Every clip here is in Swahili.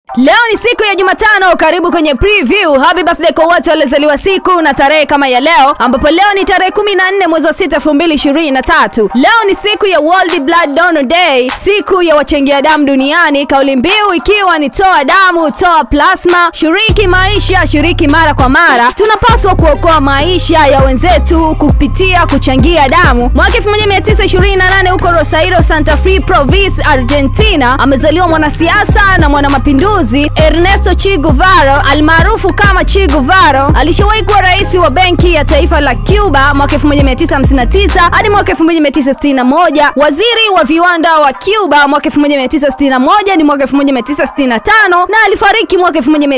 Leo ni siku ya Jumatano, karibu kwenye preview. Happy birthday kwa wote waliozaliwa siku na tarehe kama ya leo, ambapo leo ni tarehe 14 mwezi wa 6 2023. Leo ni siku ya World Blood Donor Day, siku ya wachangia damu duniani, kauli mbiu ikiwa ni toa damu, toa plasma, shiriki maisha, shiriki mara kwa mara. Tunapaswa kuokoa maisha ya wenzetu kupitia kuchangia damu. Mwaka 1928 huko Rosario, Santa Fe Province, Argentina, amezaliwa mwanasiasa na mwanamapinduzi Ernesto Che Guevara almaarufu kama Che Guevara. Alishawahi kuwa rais wa benki ya taifa la Cuba mwaka 1959 hadi mwaka 1961, waziri wa viwanda wa Cuba mwaka 1961 hadi mwaka 1965 na alifariki mwaka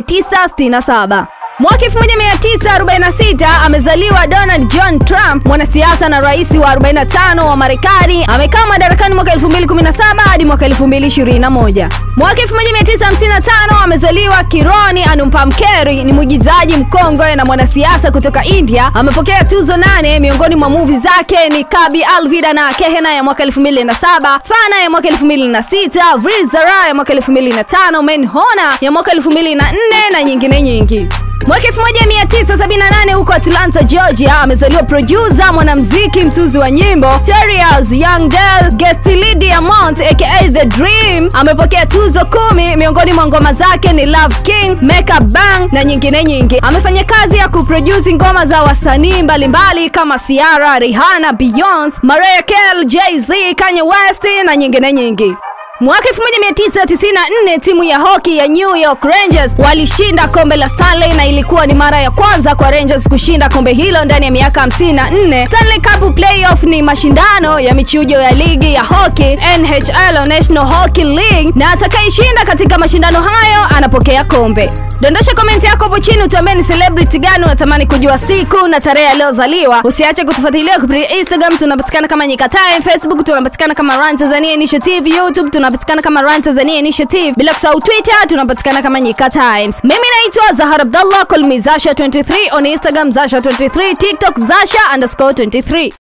1967. Mwaka 1946 amezaliwa Donald John Trump, mwanasiasa na rais wa 45 wa Marekani. Amekaa madarakani mwaka 2017 hadi mwaka 2021. Mwaka 1955 amezaliwa Kironi Anumpamkeri, ni mwigizaji mkongwe na mwanasiasa kutoka India. Amepokea tuzo nane, miongoni mwa movie zake ni Kabi Alvida na Kehena ya mwaka 2007, Fana ya mwaka 2006, Vrizara ya mwaka 2005, Menhona ya mwaka 2004 na nyingine nyingi. Mwaka 1978 huko Atlanta, Georgia, amezaliwa producer, mwanamuziki, mtuzi wa nyimbo Terias Young Del Gestili Diamond aka The Dream. Amepokea tuzo kumi, miongoni mwa ngoma zake ni Love King, Make Up Bang na nyingine nyingi. Amefanya kazi ya kuproduce ngoma za wasanii mbalimbali kama Ciara, Rihanna, Beyonce, Mariah Carey, Jay-Z, Kanye West na nyingine nyingi. Mwaka 1994 timu ya hoki ya New York Rangers walishinda kombe la Stanley na ilikuwa ni mara ya kwanza kwa Rangers kushinda kombe hilo ndani ya miaka 54. Stanley Cup Playoff ni mashindano ya michujo ya ligi ya hoki NHL, National Hockey League, na atakayeshinda katika mashindano hayo anapokea kombe. Dondosha komenti yako hapo chini utuambie ni celebrity gani unatamani kujua siku na tarehe aliyozaliwa. Usiache kutufuatilia kupitia Instagram, tunapatikana kama Nyika Time, Facebook tunapatikana kama Run Tanzania Initiative, YouTube tunapatikana kama Run Tanzania Initiative, bila kusahau Twitter tunapatikana kama Nyika Times. Mimi naitwa Zahar Abdallah, call me Zasha 23 on Instagram, Zasha 23 TikTok, Zasha underscore 23.